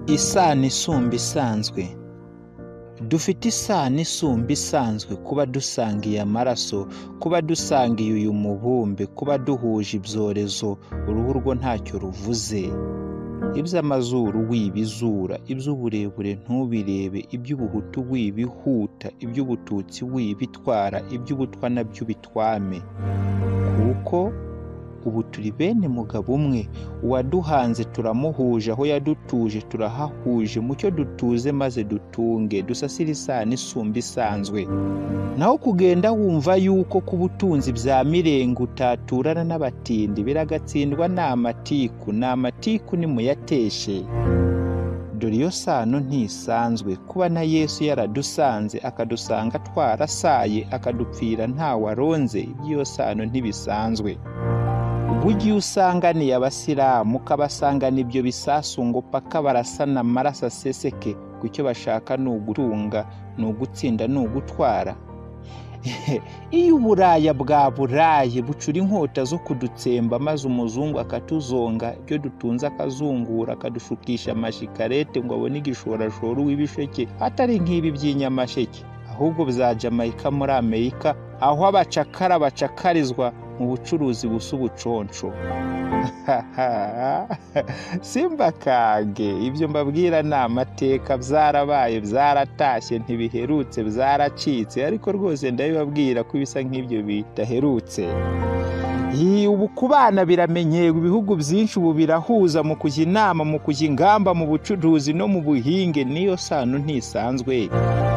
isano isumba isanzwe. Dufite isano isumba isanzwe kuba dusangiye amaraso, kuba dusangiye uyu mubumbe, kuba duhuje ibyorezo, uruhu rwo ntacyo ruvuze. Iby'amazuru wibizura, iby'uburebure ntubirebe, iby'ubuhutu wibihuta, iby'ubututsi wibitwara, iby'ubutwa na byo ubitwame. Kuko ubu turi bene mugabo umwe, uwaduhanze turamuhuje, aho yadutuje turahahuje, mucyo dutuze maze dutunge, dusasire isano isumba isanzwe. Naho kugenda wumva yuko ku butunzi bya mirenge utaturana n'abatindi, biragatsindwa ni amatiku, ni amatiku nimuyateshe. Dore iyo sano ntisanzwe, kuba na Yesu yaradusanze, akadusanga twarasaye, akadupfira ntawaronze, iby'iyo sano ntibisanzwe. Bujye usanganiye abasilamu ukabasangana ibyo bisasu ngo paka barasana amaraso aseseke ku icyo bashaka ni ugutunga ni ugutsinda ni ugutwara iyo uburaya bwa burayi bucura inkota zo kudutsemba maze umuzungu akatuzonga ibyo dutunze akazungura akadushukisha amashikarete ngo abone igishorashoro w'ibisheke atari nk'ibi by'inyamasheke ahubwo bya jamaica muri amerika aho abacakara bacakarizwa mu bucuruzi busa ubuconsho simbakage ibyo mbabwira ni amateka byarabaye byaratashye ntibiherutse byaracitse ariko rwose ndabibabwira ko ibisa nk'ibyo bidaherutse Iyi ubu kubana biramenyewe ibihugu byinshi ubu birahuza mu kujya inama mu kujya ingamba mu bucuruzi no mu buhinge niyo sano ntisanzwe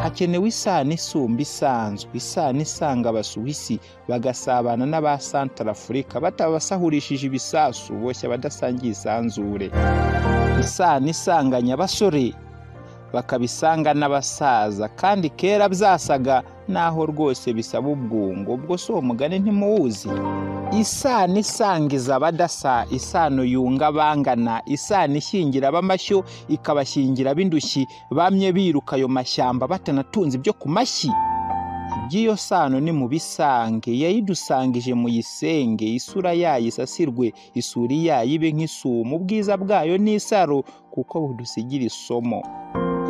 hakenewe isano isumba isanzwe isano isanga abasuwisi bagasabana n'aba santarafurika batabasahurishije ibisasu boshye abadasangiye isanzure isano isanganya abasore bakabisanga n'abasaza kandi kera byasaga naho rwose bisaba ubwungo ubwo si uwo mugani ntimuwuzi isano isangiza abadasa isano yunga abangana isano ishingira ab'amashyo ikabashingira ab'indushyi bamye biruka ayo mashyamba batanatunze ibyo ku mashyi iby'iyo sano ni mu bisange yayidusangije muyisenge isura yayo isasirwe isuri yayo ibe nk'isumo ubwiza bwayo ni isaro kuko budusigira isomo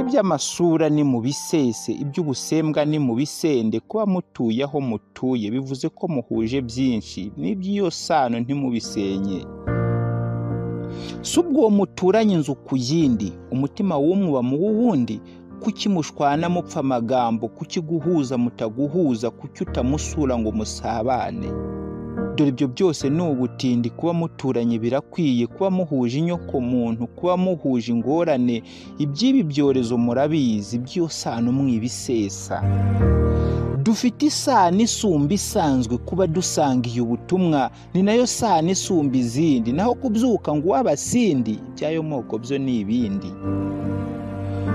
iby'amasura ni mu bisese iby'ubusembwa ni mu bisende kuba mutuye aho mutuye bivuze ko muhuje byinshi n'iby'iyo sano ntimubisenye si ubwo muturanye inzu ku yindi umutima w'umwe mu w'uwundi kuki mushwana mupfa amagambo kuki guhuza mutaguhuza kuki utamusura ngo musabane dore ibyo byose ni ubutindi kuba muturanye birakwiye kuba muhuje inyokomuntu kuba muhuje ingorane iby'ibi byorezo murabizi by'iyo sano mwibisesa dufite isano isumba isanzwe kuba dusangiye ubutumwa ni nayo sano isumba izindi naho kubyuka ngo uw'abasindi iby'ayo moko byo ni ibindi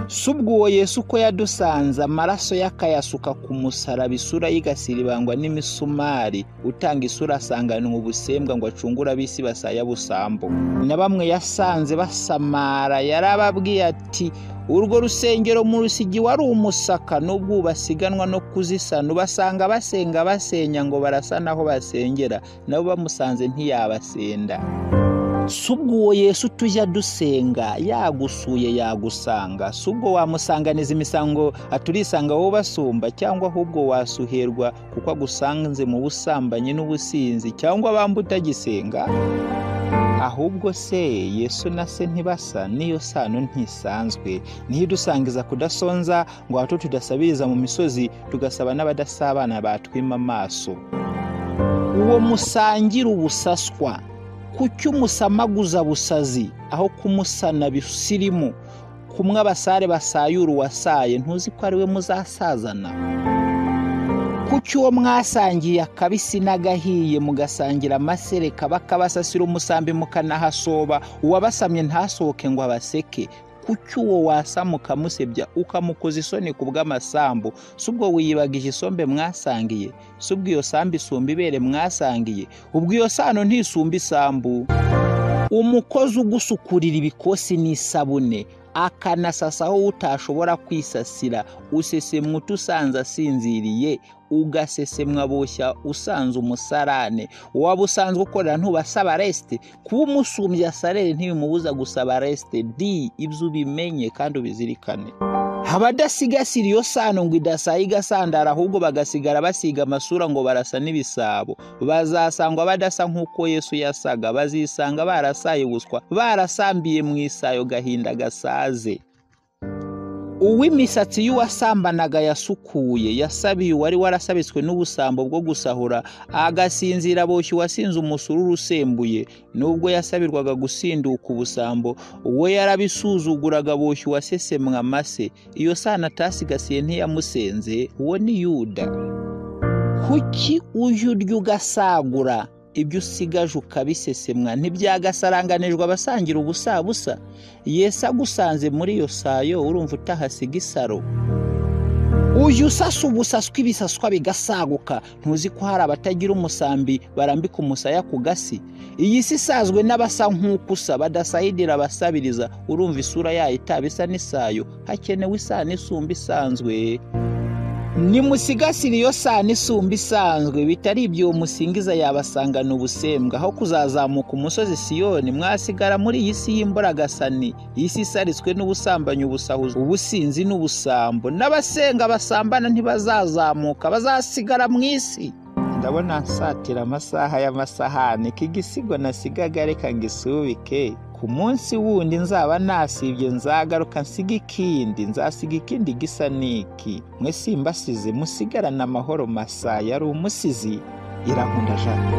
si ubwo Yesu uko yadusanze amaraso ye akayasuka ku musaraba isura y'igasiribangwa n'imisumari utanga isura asanganwa ubusembwa ngo acungure ab'isi basaya busambo na bamwe yasanze basamara yarababwiye ati urwo rusengero mu rusigi wari umusaka n'ubwo basiganwa no kuzisana ubasanga basenga basenya ngo barasa n'aho basengera nabo bamusanze ntiyabasenda si ubwo Yesu tujya dusenga yagusuye yagusanga si ubwo wamusanganiza imisango aturisanga wowe basumba cyangwa ahubwo wasuherwa kuko agusanze mu busambanyi n'ubusinzi cyangwa bambu utagisenga ahubwo se Yesu na se ntibasa niyo sano ntisanzwe niyo idusangiza kudasonza ngo hato tudasabiriza mu misozi tugasaba n'abadasabana batwima amaso uwo musangira ubusaswa kuki umusamaguza busazi aho kumusana bisirimu kumwe abasare basayura uwasaye ntuzi ko ari we muzasazana kuki uwo mwasangiye akabisi n'agahiye mugasangira amasereka bakabasasira umusambi mukanahasoba uwabasamye ntasohoke ngo abaseke kuki uwo wasama ukamusebya ukamukoza isoni ku bw'amasambu si ubwo wiyibagije isombe mwasangiye si ubwo iyo sambu isumba ibere mwasangiye ubwo iyo sano ntisumba isambu umukozi ugusukurira ibikosi n'isabune akanasasaho utashobora kwisasira usesemwa usanze asinziriye ugasesemwa boshya usanze umusarane waba usanzwe ukorera ntubasaba resite kuba umusumbya sarere ntibimubuza gusaba resite di ibyo ubimenye kandi ubizirikane abadasigasira iyo sano ngo idasaye igasandara ahubwo bagasigara basiga amasura ngo barasa n'ibisabo bazasangwa badasa nk'uko yesu yasaga bazisanga barasaye ubuswa barasambiye mu isayo gahinda gasaze uw'imisatsi y'uwasambanaga yasukuye yasabiye uwari warasabitswe n'ubusambo bwo gusahura agasinzira aboshye uwasinze umusururu usembuye nubwo yasabirwaga gusinduka ubusambo we yarabisuzuguraga aboshye uwasesemwa amase iyo sana atasigasiye ntiyamusenze uwo ni yuda kuki uje urya ugasagura ibyo usigaje ukabisesemwa ntibyagasaranganijwe abasangira ubusabusa yesi agusanze muri iyo sayo urumva utahasiga isaro uje usasa ubusaswa ibisaswa bigasaguka ntuzi ko hari abatagira umusambi barambika umusaya ku gasi iyi si isazwe n'abasa nk'ukusa badasayidira abasabiriza urumva isura yayo itaba isa n'isayo hakenewe isano isumba isanzwe nimusigasire iyo sano isumba isanzwe bitari ibyo musingiza yabasangana ubusembwa aho kuzazamuka umusozi siyoni mwasigara muri iyi si y'imboragasani iyi si isaritswe n'ubusambanyi ubusahuzi ubusinzi n'ubusambo n'abasenga basambana ntibazazamuka bazasigara mu isi ndabona nsatira amasaha y'amasahani k'igisigo nasigaga reka ngo isubike ku munsi wundi nzaba nasibye nzagaruka nsiga ikindi nzasiga ikindi gisa n'iki mwe simbasize musigarana amahoro masa yari umusizi irankunda jana